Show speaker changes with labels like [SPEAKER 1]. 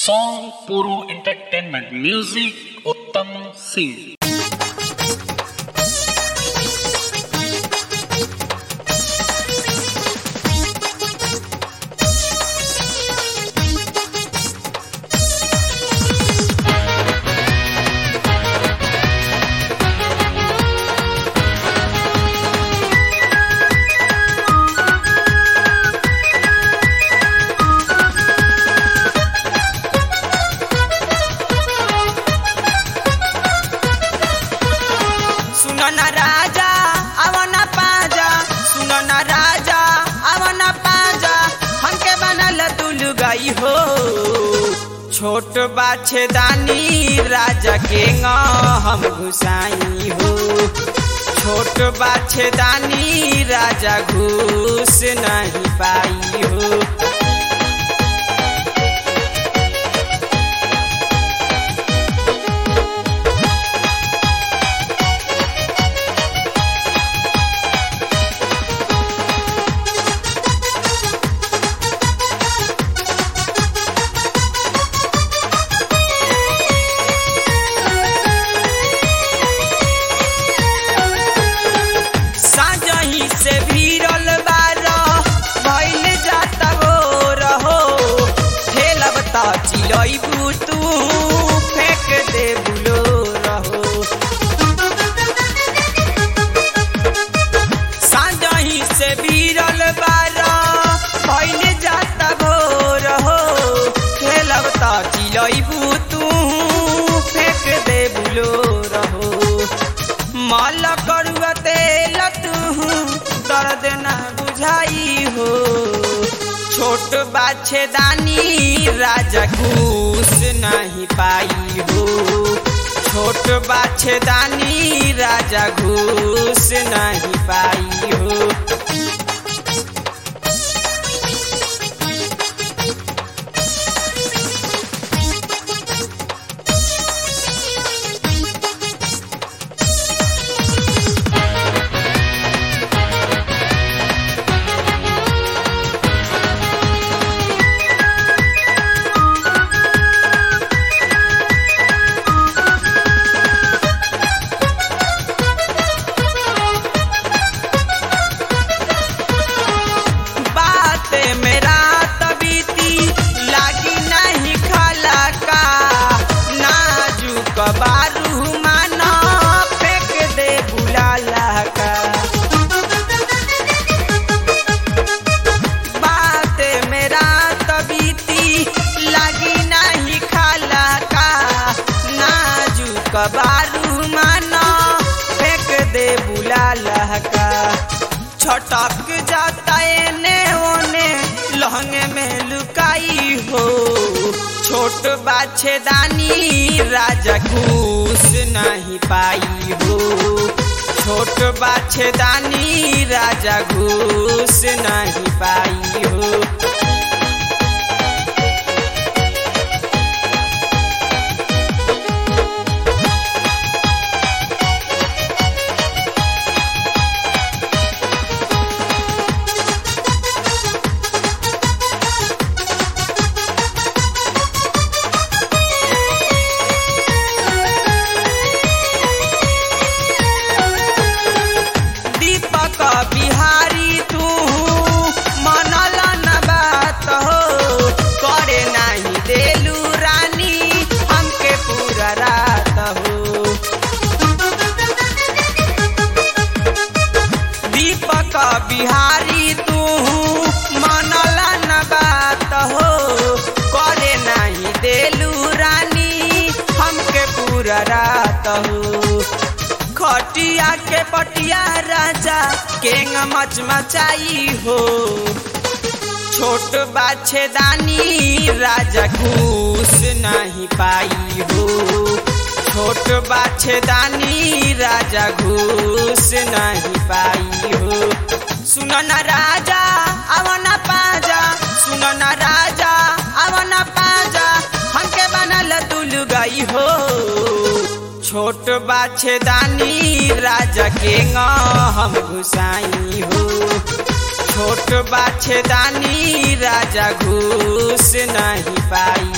[SPEAKER 1] Song Puru Entertainment Music Uttam Singh
[SPEAKER 2] सुनो न राजा अवन पाजा सुनो न राजा अवन पाजा हमके बनल दुल गई हो छोट बाछे दानी राजा के ङ हम घुसाई हो छोट बाछे दानी राजा घुस नहीं पाई हो साजही से भीरल बारा भइल जाता वो रहो ठेलब त चिलैबू तू फेंक दे बुलो रहो साजही से भीरल बारा भइल जाता वो रहो ठेलब त चिलैबू तू फेंक दे बुलो रहो माल करुआ तेल तू दर्द न बुझाई हो छोट बाछे दानी राजा घूस नहीं पाई हो छोट बाछे दानी राजा घूस नहीं पाई हो बात मेरा तबीती लागी नहीं खाला का नाजुक बारू माना फेंक दे बुलाला का बात मेरा तबीती लागी नहीं खाला का नाजुक बारू माना फेंक दे बुलाला का छटक जाता एने ओने लहंगे में लुकाई हो छोट बाछे दानी राजा घूस नहीं पाई हो छोट बाछे दानी राजा घूस नहीं पाई हो दीपक बिहारी तू मनल न बात हो करे नहीं देलू रानी हमके पूरा रात हो दीपक बिहारी तू मनल न बात हो करे नहीं देलू रानी हमके पूरा रात हो खटिया के पटिया राजा केंग मच मचाई हो छोट बाछे दानी राजा घूस नहीं पाई हो छोट बाछे दानी राजा घूस नहीं पाई हो सुन न राजा अवन पाजा सुन न राजा अवन पाजा हमके बनल दुल गई हो छोट बाछे दानी राजा के ङ हम घुसाई हो छोट बाछे दानी राजा घूस नहीं पाई